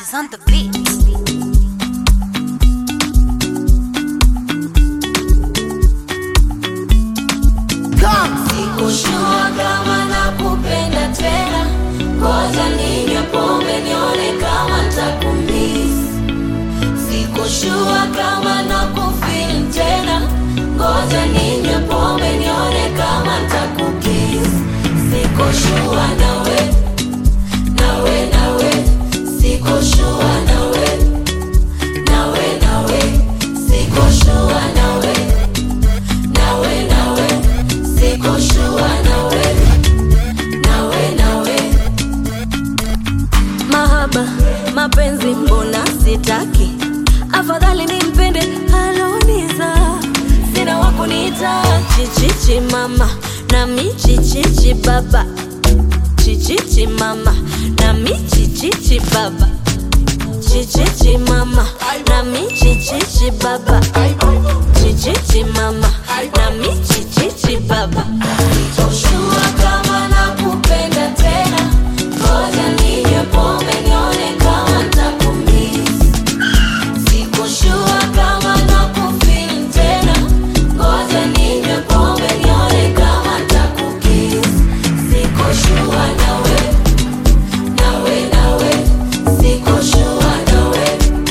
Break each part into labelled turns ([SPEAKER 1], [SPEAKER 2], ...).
[SPEAKER 1] is on the beat.
[SPEAKER 2] Sikushua kama nakupenda tena, ngoja ninywe pombe nione kama ntakumiss. Sikushua kama nakufeel tena, ngoja ninywe pombe nione kama ntakukiss. Sikushua nawe, nawe, nawe, sikushua nawe, nawe, nawe, sikushua nawe, nawe, nawe, sikushua nawe, nawe, nawe. Mahaba, mapenzi mbona sitaki, afadhali nimpende aloniza, sina wakuniita chichichi mama nami chichichi baba, chichichi mama nami chichichi baba, chichichi mama nami chichichi baba, chichichi mama nami chichichi baba. Sitoshua kama nakupenda tena, ngoja ninywe pombe nione kama ntakumiss. Sikushua kama nakufeel tena, ngoja ninywe pombe nione kama ntakukiss. Sikushua nawe, nawe, nawe, sikushua nawe,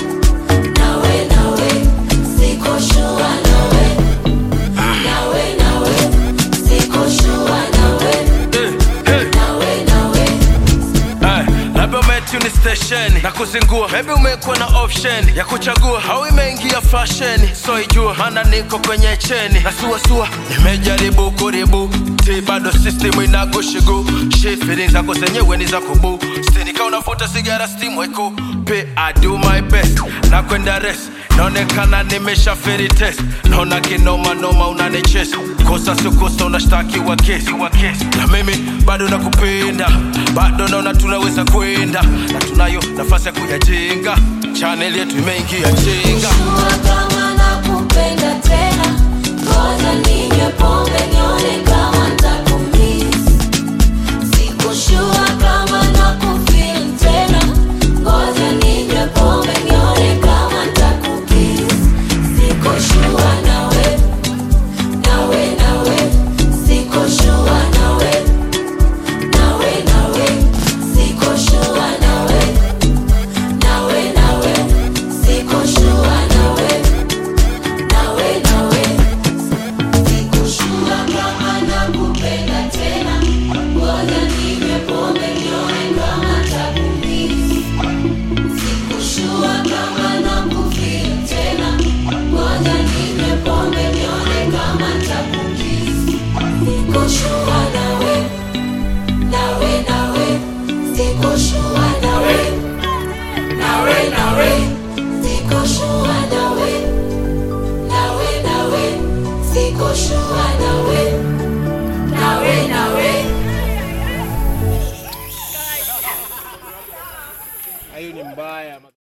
[SPEAKER 2] nawe, nawe, sikushua nawe, nawe, nawe, sikushua nawe, nawe, nawe.
[SPEAKER 3] Ay, labda umetuni station na kuzingua, maybe umekuwa na option ya kuchagua, au imeingia fashion, so ijua maana niko kwenye cheni na suasua, nimejaribu kuribu ti bado system inagushigu shit feelings zako zenyewe ni za kubu stini kama unavuta sigara steam weko pe I do my best na kwenda rest naonekana nimesha feri test naona kinoma noma unanichesa kosa sio kosa unashtakiwa kesi na mimi bado nakupenda bado naona tunaweza kwenda na tunayo nafasi ya kuyajenga chaneli yetu imeingia jenga
[SPEAKER 2] Sikushua kama nakupenda tena, ngoja ninywe pombe nione kama ntakumiss. Sikushua kama nakufeel tena, ngoja ninywe pombe nione kama ntakukiss. Sikushua nawe, nawe, nawe, sikushua nawe, nawe, nawe, sikushua nawe, nawe, nawe, sikushua nawe, nawe, nawe, sikushua kama nakupenda tena, ngoja ninywe pombe nione kama ntakumiss. Sikushua kama nakufeel tena, ngoja ninywe pombe nione kama ntakukiss. Sikushua nawe, nawe, nawe, sikushua nawe, nawe, nawe, sikushua nawe, nawe, nawe, sikushua nawe, nawe, nawe.
[SPEAKER 3] hiyo ni mbaya